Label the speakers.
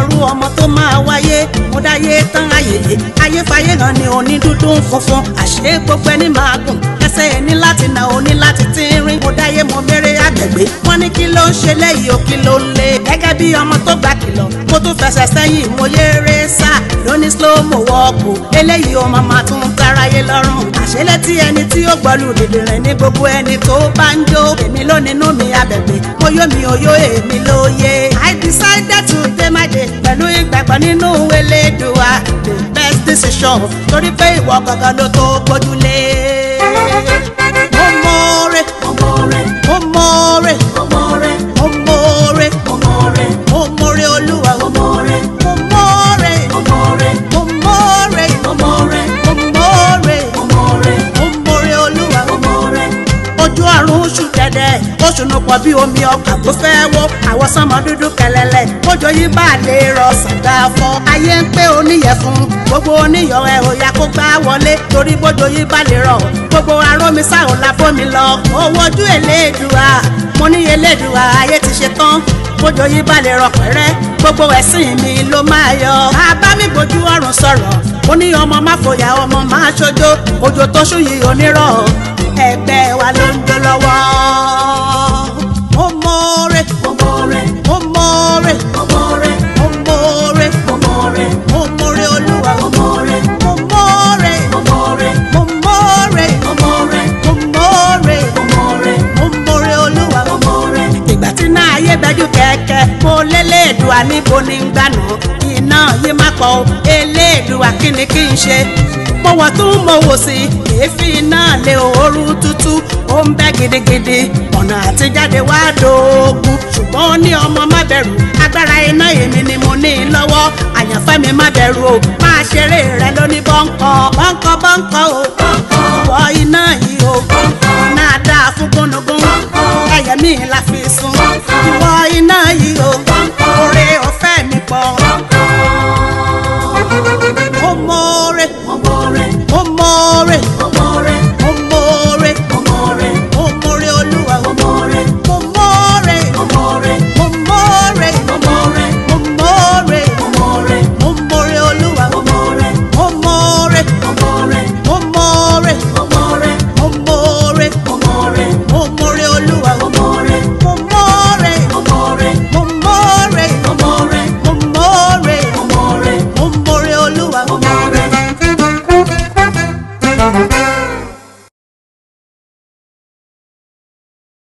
Speaker 1: mọrú ọmọ tó máa wáyé mo dáyé tán ayèyé ayéfayé hàn ní oní dúdú funfun àṣé gbogbo ẹni máa gùn ẹsẹ̀ ẹni láti nà oní láti tínrín mo dáyé mo méré àgbègbè wọ́n ní kí ló ń ṣe léyìí o kí ló ń lé gẹ́gẹ́ bí ọmọ tó gbà kìlọ̀ mo tún fẹsẹ̀ sẹ́yìn mo yéré sá lóní slow mo wọ́ọ̀kù eléyìí o màmá tún táráyé lọ́rùn àṣẹlẹ̀ tí ẹni tí ó gbọ́lù dìde rẹ̀ ní gbogbo ẹni tó bá ń jó èmi ló nínú mi abẹ̀gbẹ̀ mo yó mi ò yó èmi ló yé I decided to dey my day pẹ̀lú ìgbàgbọ́ nínú Elédùà the best decision torí pé ìwọ gangan ló tó gbójúlé. mo mọ̀ọ́rẹ́
Speaker 2: mo mọ̀ọ́rẹ́
Speaker 1: mo mọ̀ọ́rẹ́
Speaker 2: mo mọ̀ọ́rẹ́
Speaker 1: mo mọ̀ọ́rẹ́
Speaker 2: mo mọ̀ọ́rẹ́
Speaker 1: mo mọ̀ọ́rẹ́ olúwa
Speaker 2: mo mọ̀ọ́rẹ́
Speaker 1: mo mọ̀ọ́rẹ́
Speaker 2: mo mọ̀ọ́rẹ́
Speaker 1: mo mọ̀ọ́rẹ́
Speaker 2: mo mọ̀ọ́rẹ́
Speaker 1: mo mọ̀ọ́rẹ́
Speaker 2: mo mọ̀ọ́rẹ́
Speaker 1: mo mọ̀ọ́rẹ́ olúwa
Speaker 2: mo mọ̀ọ́rẹ́
Speaker 1: ojú ọ̀run oṣù dẹ̀dẹ̀ oṣù nù pọ̀ bí omi ọkà tó fẹ́ wọ́ àwọn sọmọ dúdú kẹlẹ́lẹ̀ kójọ yìí bá lè rọ sàgá fọ́ ayé ń pé oníyẹ̀ fún gbogbo oníyọ̀ ẹ̀ ò yá kó gbá wọlé torí bójọ yìí bá lè rọ̀ gbogbo arómi sáà la bómi lọ owó ojú Elédùà mo ní Elédùà ayé ti ṣe tán bójọ yìí bá lè rọ pẹ́rẹ́ gbogbo ẹ̀sìn mi ló máa yọ bàbá mi gbójú ọ̀run sọ̀rọ̀ ó ní ọmọ má fòyà ọmọ má ṣojo òjò tó ṣú yìí onírọ̀ ẹgbẹ́ wa ló ń jó lọ́wọ́. mo mọ̀ọ́rẹ́
Speaker 2: mo mọ̀ọ́rẹ́
Speaker 1: mo mọ̀ọ́rẹ́
Speaker 2: mo mọ̀ọ́rẹ́
Speaker 1: mo mọ̀ọ́rẹ́
Speaker 2: mo mọ̀ọ́rẹ́
Speaker 1: mo mọ̀ọ́rẹ́ olúwa
Speaker 2: mo mọ̀ọ́rẹ́
Speaker 1: mo mọ̀ọ́rẹ́
Speaker 2: mo mọ̀ọ́rẹ́
Speaker 1: mo mọ̀ọ́rẹ́
Speaker 2: mo mọ̀ọ́rẹ́
Speaker 1: mo mọ̀ọ́rẹ́
Speaker 2: mo mọ̀ọ́rẹ́
Speaker 1: mo mọ̀ọ́rẹ́ olúwa
Speaker 2: mo mọ̀ọ́rẹ́
Speaker 1: ìgbà tí náà ayé bẹ́jú kẹ̀kẹ́ mo lélẹ́ẹ̀dùà níbo ni ń gbànú iná yìí má pọ̀ o eléèdùà kí ni kí n ṣe mo wọ̀ tún mo wò sí èéfín náà lé ooru tútù ó ń bẹ́ gidigidi ọ̀nà àtijáde wá dógún ṣùgbọ́n ó ní ọmọ má bẹ̀rù agbára iná èmi ni mo ní lọ́wọ́ àyànfẹ́ mi má bẹ̀rù o máa ṣeré rẹ lóní bọ́ńkọ́ bọ́ńkọ́ bọ́ńkọ́ o wọ iná yìí o náà dáa fún gúnugún ẹyẹ mi la fi sun ìwọ iná yìí o